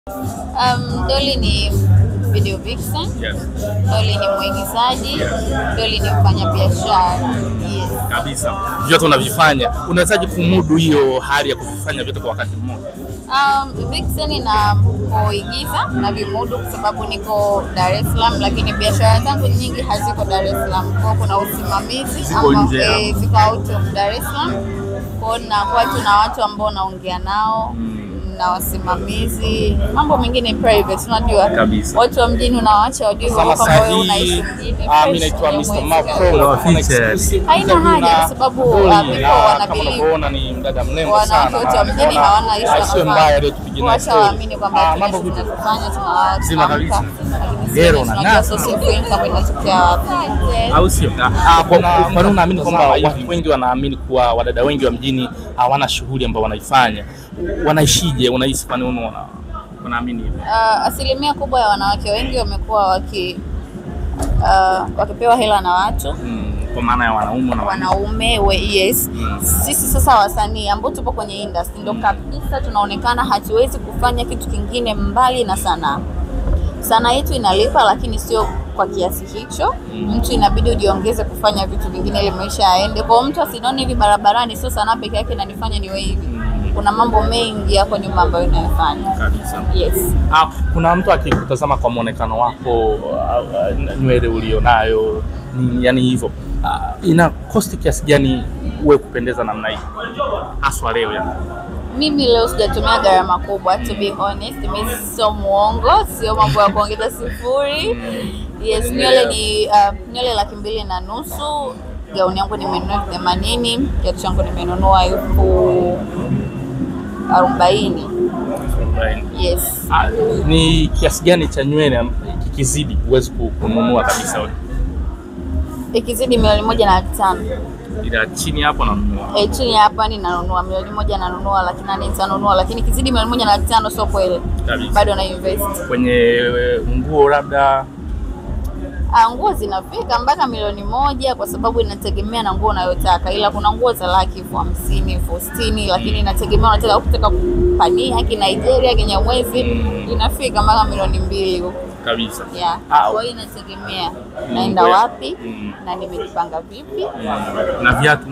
Um, Dolly ni video vixen. Yes. Dolly ni mwigizaji. Dolly ni mfanyabiashara. Yes. Kabisa. Vyote unavifanya. Unawezaje kumudu hiyo hali ya kuvifanya vyote kwa wakati mmoja? Um, vixen na kuigiza na vimudu kwa sababu niko Dar es Salaam, lakini biashara zangu nyingi haziko Dar es Salaam. Kwa hiyo kuna usimamizi Ziko ambao, nje ya- eh, ziko out of Dar es Salaam. Kwa hiyo nakuwa tu na watu ambao naongea nao na wasimamizi, mambo mengine private, unajua Kabisa. watu wa mjini unawaacha wajue Kama kwamba wewe sahihi, unaishi mjini. ah, mimi fresh, naitwa Mr. huwezi Macro, kaa. nafanya exclusive Haina interview haja na kwa sababu, Dolly, ah, people na wana kama believe unavyoona ni mdada mrembo wanawake sana. wote wa mjini hawana issue Ah, Sio na mbaya leo tupige naye kuacha waamini kwamba Ah, tuna mambo kitu vipi? tunachofanya tuna- Zima tunaamka, kabisa. lakini Gero sisi na tunajua ng'aa. source of income inatokea wapi. au sio? Ah, kwa kwa nini unaamini kwamba watu wengi wanaamini kuwa wadada wengi wa mjini hawana shughuli ambayo wanaifanya? Wanaishije? Unahisi kwa nini unaona wanaamini hivyo? Uh, asilimia kubwa ya wanawake wengi wamekuwa waki uh, wakipewa hela na watu Mm, kwa maana ya wanaume na wanaume. wanaume we, yes Mm. sisi sasa wasanii ambao tupo kwenye industry ndo kabisa tunaonekana hatuwezi kufanya kitu kingine mbali na sanaa sanaa yetu inalipa lakini sio kwa kiasi hicho Mm. mtu inabidi ujiongeze kufanya vitu vingine ili maisha yaende kwao mtu asinione hivi barabarani sio sanaa peke yake inanifanya niwe hivi Mm, kuna mambo mengi yako nyuma ambayo inayofanya kabisa. yes Ah, kuna mtu akikutazama kwa mwonekano wako, ah, ah, nywele ulionayo, nini, yani hivyo, ah, ina cost kiasi gani uwe kupendeza namna hii haswa leo yani? mimi leo sijatumia gharama kubwa to be honest mimi sio muongo sio mambo ya kuongeza sifuri yes nywele ni uh, nywele laki mbili na nusu gauni yangu nimenunua elfu themanini kiatu changu nimenunua elfu arobaini yes Ah, ni kiasi gani cha nywele am- kikizidi huwezi ku- kununua kabisa wewe? ikizidi milioni moja na laki tano ila chini hapo nanunua e, chini ya hapa ninanunua milioni moja nanunua laki nane nitanunua lakini ikizidi milioni moja na laki tano sio kweli kabisa. bado na invest Kwenye eh, nguo labda Ah, nguo zinafika mpaka milioni moja kwa sababu inategemea na nguo unayotaka, ila kuna nguo za laki elfu hamsini elfu sitini lakini inategemea unataka kutaka kupania kinigeria kinyamwezi Mm. inafika mpaka milioni mbili huko kabisa. yeah. Ah, Kwa hiyo inategemea naenda ngoja. wapi Mm. na nimejipanga vipi. Mm, na viatu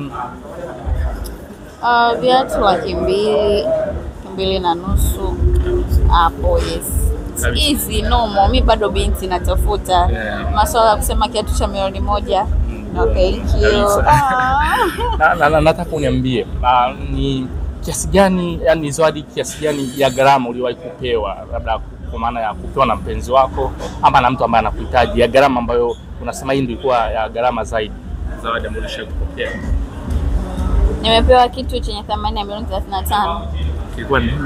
Ah, viatu laki mbili laki mbili na nusu hapo, yes Kabisa. hizi nomo, mi bado binti natafuta Yeah. maswala ya kusema kiatu cha milioni moja Mm. no, thank you. Kabisa. Ah. na, na, na, nataka uniambie ah, ni kiasi gani yani zawadi kiasi gani ya gharama uliwahi kupewa labda kwa maana ya kupewa na mpenzi wako ama na mtu ambaye anakuhitaji ya gharama ambayo unasema hii ndio ilikuwa ya gharama zaidi zawadi ambayo ulishawahi kupokea Nimepewa kitu chenye thamani ya milioni 35. kilikuwa ni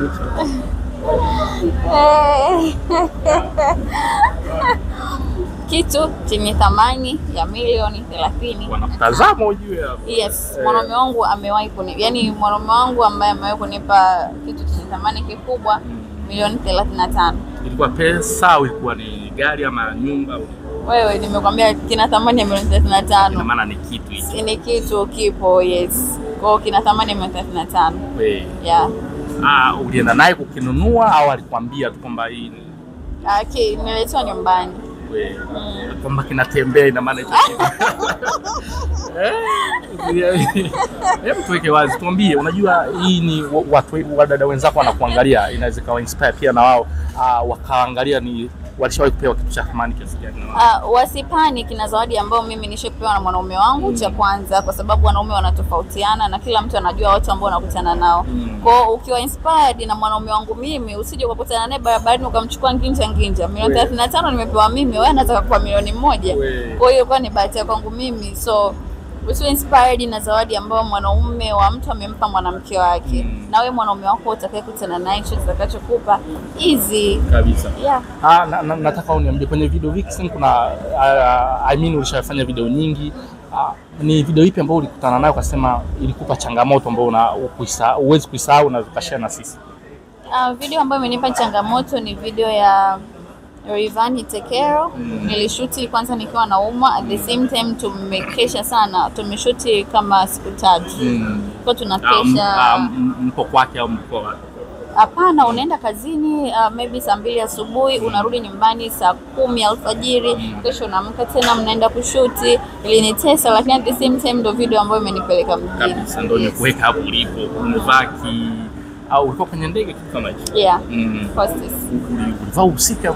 kitu chenye thamani ya milioni 30. wanakutazama ujue hapo Yes, Eh. mwanaume wangu amewahi kuni, yani mwanaume wangu ambaye amewahi kunipa kitu chenye thamani kikubwa milioni 35. ilikuwa pesa au ilikuwa ni gari ama nyumba Wewe nimekwambia kina thamani ya milioni ina 35. maana ni kitu hicho Ni kitu kipo, yes. Kwa hiyo kina thamani ya milioni 35. We, Yeah. ah, ulienda naye kukinunua au alikwambia tu kwamba hii ni Okay, nimeletwa nyumbani. we, kwamba kinatembea ina maana hicho kitu Eh, hebu tuweke wazi, tuambie. Unajua hii ni wa- watu we- wadada wenzako wanakuangalia, inaweza ikawa inspire pia na wao ah, wakaangalia ni walishawahi kupewa kitu cha thamani kiasi gani na wao. Uh, wasipani kina zawadi ambayo mimi nishapewa na mwanaume wangu cha kwanza, kwa sababu wanaume wanatofautiana na kila mtu anajua watu ambao wanakutana nao. Mm. Kwa hiyo ukiwa inspired na mwanaume wangu mimi, usije ukakutana naye barabarani ukamchukua nginja nginja. Milioni We. 35 nimepewa mimi, wewe anataka kwa milioni moja. We. Kwa hiyo kwa ni bahati ya kwangu mimi, so usiwe inspired na zawadi ambayo mwanaume wa mtu amempa mwanamke wake. Mm. Na wewe mwanaume wako utakayekutana naye hicho kitakachokupa easy. kabisa. Yeah. Ah, na, na, nataka uniambie kwenye video vixen kuna uh, I mean ulishafanya video nyingi ah, ni video ipi ambayo ulikutana nayo ukasema ilikupa changamoto ambayo una ukuisa- huwezi kuisahau na ukashare na sisi? Uh, video ambayo imenipa changamoto ni video ya Rayvanny Tekero. Mm. Nilishuti kwanza nikiwa naumwa, at the same time tumekesha sana, tumeshuti kama siku tatu Mm. kwa Ah, m- tunakesha ah, m- mpo kwake au mko wapi? Hapana, unaenda kazini uh, maybe saa mbili asubuhi unarudi nyumbani saa kumi alfajiri, kesho unaamka tena mnaenda kushuti. Ilinitesa, lakini at the same time ndo video ambayo imenipeleka mjini. kabisa, ndo nimekuweka hapo ulipo, umevaa ki au ulikuwa kwenye ndege kitu kama hicho Yeah, mm. hostess. Uli- ulivaa usika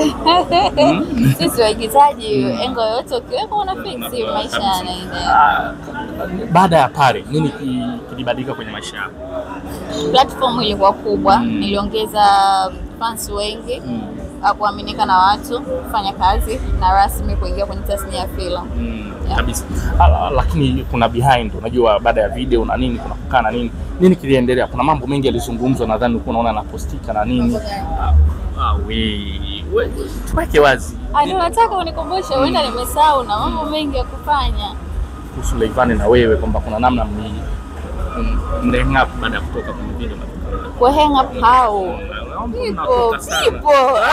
Sisi waigizaji, engo yoyote ukiweka una fix, maisha yanaenda. Ah, baada ya pale nini ki- kilibadilika kwenye maisha yako? Platform ilikuwa kubwa, Mm. niliongeza fans wengi Mm. uh, kuaminika na watu, kufanya kazi na rasmi kuingia kwenye tasnia ya filamu. Mm, Yeah. kabisa. Ah, lakini kuna behind, unajua baada ya video na nini kuna kukaa na nini nini kiliendelea. Kuna mambo mengi yalizungumzwa, nadhani ulikuwa unaona napostika na nini. Ah, ah, we, we, tuweke wazi Ah, ndio nataka unikumbushe, huenda nimesahau na mambo mengi ya kufanya. kuhusu Rayvanny na wewe kwamba kuna namna mni m- mnahang up baada ya kutoka kwenye video na vitu Kwa hang up how? Naomba People, mnatoka sana. people.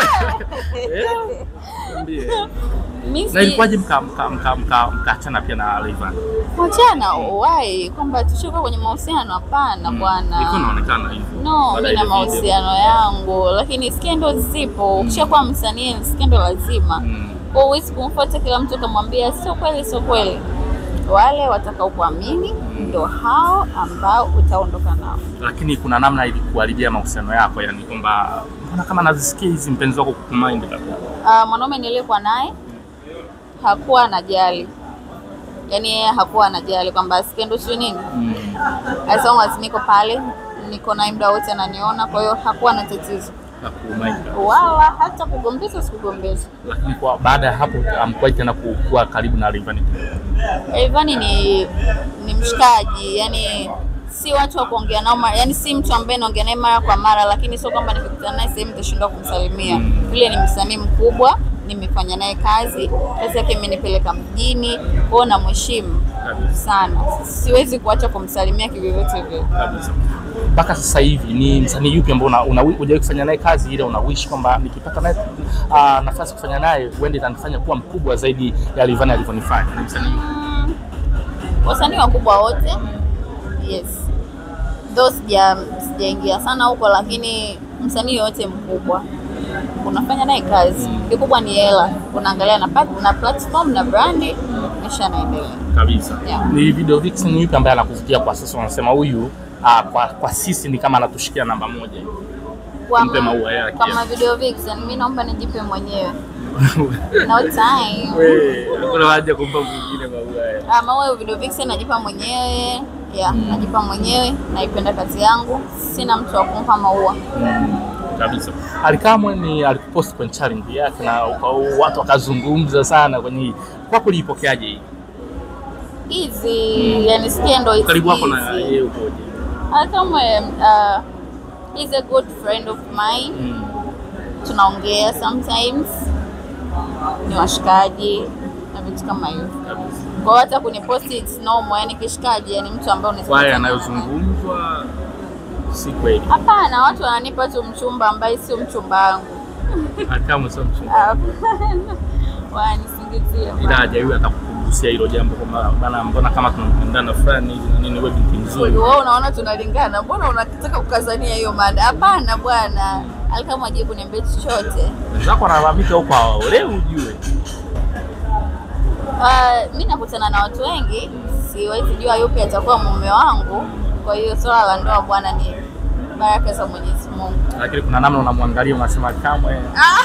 Eh? Niambie. Mimi Na si ilikuwaje mka mka mka mka mkaachana pia na Rayvanny? wachana why kwamba tushuka kwenye mahusiano hapana bwana. Ilikuwa inaonekana hivyo. No, Baada mi ya na ile video. mahusiano yangu, lakini skendo zipo. Ukishakuwa msanii skendo lazima. Mm. Kwa huwezi kumfuata kila mtu ukamwambia sio kweli, sio kweli. Wale watakao kuamini ndo hao ambao utaondoka nao. lakini kuna namna ilikuharibia mahusiano yako, yani kwamba mbona kama nazisikia hizi mpenzi wako kukumind labda. Uh, mwanaume niliyekuwa naye hakuwa anajali, yaani yeye hakuwa anajali kwamba skendo sio nini, Mm. as long as niko pale, niko naye muda wote ananiona, kwa hiyo hakuwa na tatizo Hakumind. wala hata kugombeza, sikugombeza. Lakini kwa baada ya hapo amkuwahi tena ku- kuwa karibu na Rayvanny. Rayvanny ni ni mshikaji, yani si watu wa kuongea nao mara, yani si mtu ambaye naongea naye mara kwa mara, lakini sio kwamba nikikutana naye sehemu nitashindwa kumsalimia. Mm. Vile ni msanii mkubwa, nimefanya naye kazi, kazi yake imenipeleka mjini, kwao namheshimu Kabisa. sana, siwezi kuacha kumsalimia kivyovyote vile. Kabisa. Mpaka sasa hivi ni msanii yupi ambao una, una, hujawahi kufanya naye kazi ile una wish kwamba nikipata naye uh, nafasi kufanya naye huenda itanifanya kuwa mkubwa zaidi ya Rayvanny alivyonifanya. Ni msanii yupi? Mm, wasanii wakubwa wote, yes, though sija sijaingia sana huko, lakini msanii yoyote mkubwa unafanya naye kazi, kikubwa ni hela, unaangalia na, pat- na platform na brandi, maisha yanaendelea. kabisa Yeah. ni video vixen yupi ambaye anakuvutia kwa sasa unasema huyu ah, kwa, kwa sisi ni kama anatushikia namba moja Kwa Mpe ma- maua yake. Kwa ma video vixen, mi naomba nijipe mwenyewe, no time. kuna haja kumpa mwingine maua haya. Ah, maua ya video vixen najipa mwenyewe yeah, najipa mwenyewe, naipenda kazi yangu, sina mtu wa kumpa maua. kabisa alikamwe ni alikupost kwenye challenge yake na uka- watu wakazungumza sana kwenye hii kwako uliipokeaje hii Easy, yani skendo it's karibu wako na easy. yeye ukoje Kama uh, he's a good friend of mine. Mm. Tunaongea sometimes, ni washikaji na vitu kama hivyo. kabisa Kwa hiyo hata kuniposti it's normal, yani kishikaji, yani mtu ambaye unaweza kwa haya kukutana naye. yanayozungumzwa si kweli Hapana, watu wananipa tu mchumba ambaye sio mchumba wangu. alikamwe sio mchumba Hapana, wananisingizia. ila hajawahi hata kukugusia hilo jambo kwamba bana mbona kama tunapendana fulani hivi na nini wewe binti nzuri Wewe unaona tunalingana, mbona unataka kukazania hiyo mada? Hapana bwana, alikama aje kuniambia chochote. wenzako wanalalamika huko hawaolewi ujue Uh, mi nakutana na watu wengi, siwezi jua yupi atakuwa mume wangu. Kwa hiyo swala la ndoa bwana ni baraka za Mwenyezi Mungu. lakini kuna namna unamwangalia unasema kamwe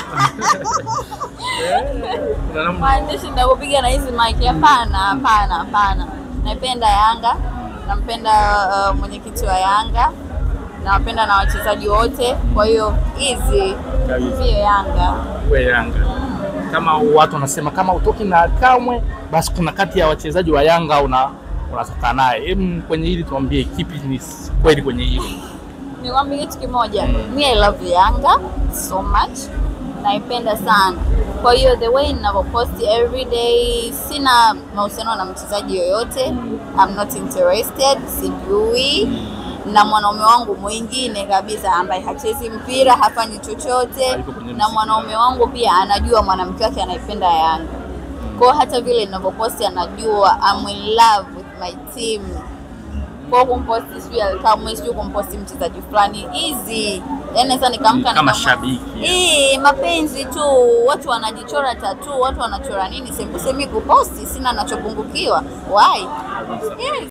kuna namna Maandishi ndakupiga na hizi mic, hapana, hapana, hapana. Naipenda Yanga, nampenda uh, mwenyekiti wa Yanga, nawapenda na wachezaji wote. Kwa hiyo hizi Kabisa. vio Yanga we Yanga kama watu wanasema kama utoki na kamwe basi kuna kati ya wachezaji wa Yanga una unatoka naye Em, kwenye hili tuambie kipi ni kweli kwenye hili Nikwambie kitu kimoja, mi I love Yanga so much, naipenda sana. Kwa hiyo the way ninavyopost every day, sina mahusiano na mchezaji yoyote, I'm not interested, sijui na mwanaume wangu mwingine kabisa ambaye hachezi mpira, hafanyi chochote, Hayupo kwenye na mziki. mwanaume wangu pia anajua mwanamke wake anaipenda Yanga. Kwa hiyo hata vile ninavyoposti anajua I'm in love with my team. kwa kumposti sijui Alikamwe sijui kumposti mchezaji fulani easy yani naweza nikamka Kama nikamwa- shabiki. Eh, mapenzi tu watu wanajichora tatu watu wanachora nini sembusemi kuposti sina nachopungukiwa why yes